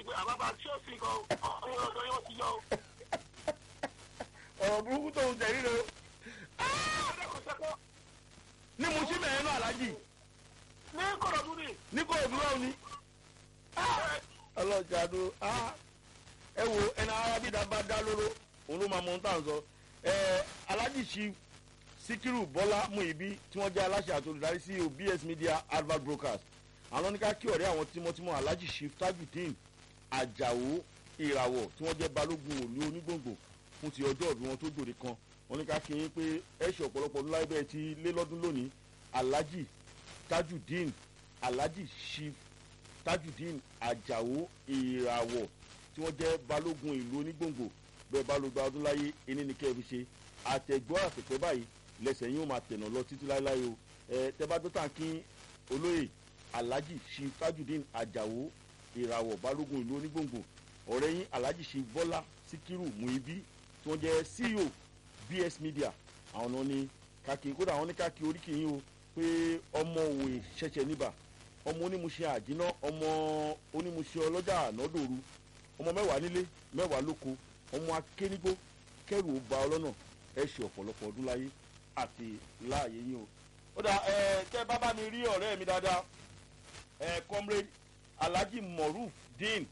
pé àbábá tí ó sì kan ọ̀hún ọ̀dọ́ yóò ti yọ o. ọ̀rọ̀ burúkú tó ń tẹ̀rí rẹ o ọ̀dọ́ kò sẹ́kọ̀ ní mo sí bẹ̀rẹ̀ náà alájì ní kọ̀rọ̀dún ni. ní kò òdúrà òní ọlọ́jà ló ẹ wo ẹni arábídà bá dá lóró òun ló máa mọ ohun tá à ń sọ ẹ alájì sí síkírù bọ́lá muibi tí wọ́n jẹ́ aláṣẹ àti olùdarí sí obs media advert brokers àwọn oníká kí ọ̀rẹ́ àwọn tímọ́tímọ́ alájì sí tajudeen àjàwó ìràwọ̀ tí wọ́n jẹ́ balógun òní onígbòǹgbò fún ti ọjọ́ ìbí wọn tó gbòde kan wọn ní ká kí yín pé ẹ ṣe ọ̀pọ̀lọpọ̀ ọdún láyé bẹ́ẹ̀ ti lé lọ́dún lónìí alájì tajudeen alájì chief tajudeen àjàwó ìràwọ̀ tí wọ́n jẹ́ balógun ìlú onígbòǹgbò bẹ́ẹ̀ bá ló gba ọdún láyé ẹni ní kẹ́ẹ̀ fi ṣe àtẹ̀gbọ́ àtẹ̀pẹ́ báyìí lẹ́sẹ̀ yín ó máa tẹ̀nà lọ títí láéláé o ẹ tẹ́bá tó tàn kí olóyè alhaji chief tajudeen àjàwó ìràwọ̀ balógun ìlú onígbòǹgbò ọ̀rẹ́ yín alhaji chief bọ́lá síkírù muibi tí wọ́n jẹ́ ceo bs media àwọn náà ní káàkiri kódà àwọn ní káàkiri oríkì yín o pé ọmọ òwe ṣẹ̀ṣẹ̀ níbà ọmọ onímùṣe àjínà ọmọ onímùṣe ọlọ́jà ànádòru ọmọ mẹ́wàá nílé mẹ́wàá lóko ọmọ akénígbó kẹrù ó ba ọlọ́nà ẹ ṣe ọ̀pọ̀lọpọ̀ ọdún láyé àti láàyè yín o. ó dà ẹ tẹ bábá mi rí ọ̀rẹ́ mi dáadáa ẹ comrade alhaji moruf dean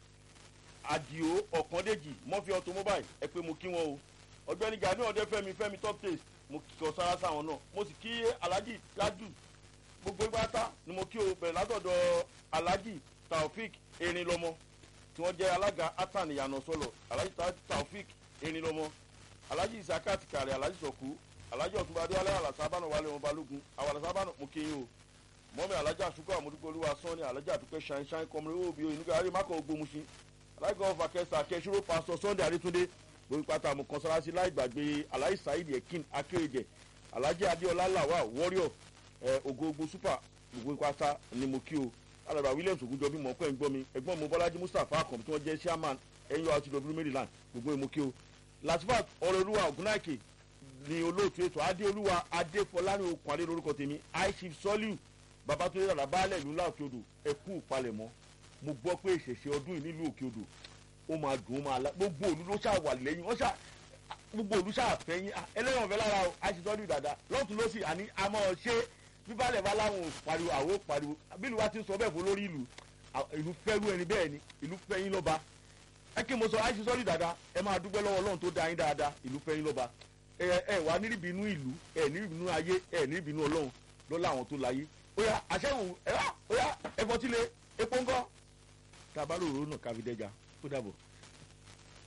adio ọ̀kàndéjì mọ́fí automobile ẹ pé mo kí wọn o ọ̀gbẹ́ni gani ọ̀dẹ fẹ́mi fẹ́mi top taste mo kí ọ sára sáwọn náà mo sì kí alhaji tájù gbogbo ìgbàta ni mo kí o bẹ̀rẹ̀ látọ̀dọ̀ alhaji taofik erinlọmọ tí wọ́n jẹ́ alága atan ìyànà sọ̀lọ̀ alhaji taofik erinlọmọ alhaji isaka tikari alhaji sọ̀kú alhaji ọ̀túnba adéwálé alasabana wálé wọn balógun àwọn alasabana mo kí yín o mọ́mi alhaji àsukọ̀ àmọ́dúgbòlúwa sọ́ni alhaji àdúpẹ́ ṣáínṣáín kọ́mọrin òbí oyinuga arí mákọ̀ ògbómuṣin alhaji gọ́ọ̀fà kẹsà kẹsìrò pásítọ̀ sunday adétúndé gbogbo pátá mo kàn sára sí láì gbàgbé alhaji saheed ekin akéréjẹ alhaji adéọlá làwà warrior ẹ ògógó super gbogbo pátá ni mo kí o alàgbà williams ogunjọbí mọ̀ pẹ́ ń gbọ́ mi ẹ̀gbọ́n mo bọ́lájí mustapha akọ̀m tí wọ́n jẹ́ chairman nurtw maryland gbogbo mo kí o latifat ọ̀rẹ́olúwa ògúnnáìkè ni olóòtú ètò adéolúwa adéfọlárin okùn adé lórúkọ tèmi aishif soliu babatunde dàda baálẹ̀ ìlú ńlá òkè odò ẹ̀kú ìpalẹ̀mọ́ mo gbọ́ pé ìṣẹ̀ṣẹ̀ ọdún yìí nílùú òkè odò ó máa dùn ó máa la gbogbo òlu ló ṣáà wà lẹ́yìn wọ́n ṣáà gbogbo òlu ṣáà fẹ́yìn ẹlẹ́yìn ọ̀fẹ́ lára o aishif soliu dàda lọ́tún ló sì àní àmọ́ ṣé bíbálẹ̀ bá láwọn ò pariwo àwọn ò pariwo bílù wa ti ń sọ bẹ́ẹ̀ fún lórí ìlú ìlú fẹ́rú ẹni bẹ́ẹ̀ ni ìlú fẹ́yìn lọ́ba ẹ kí mo sọ aishif soliu dàda ẹ máa dúpẹ́ lọ́wọ́ ọlọ́run tó da yín dáadáa ìlú fẹ́yìn lọ́ba ẹ ẹ wà nírìbínú ìlú ẹ nírìbínú ayé ẹ nírìbínú ọlọ́run lọ́la àwọn tó láyé oya àṣẹwò ẹ wá oya ẹfọtílé epo ńkọ tabalóró náà káfíńdẹjà kó dàbọ̀.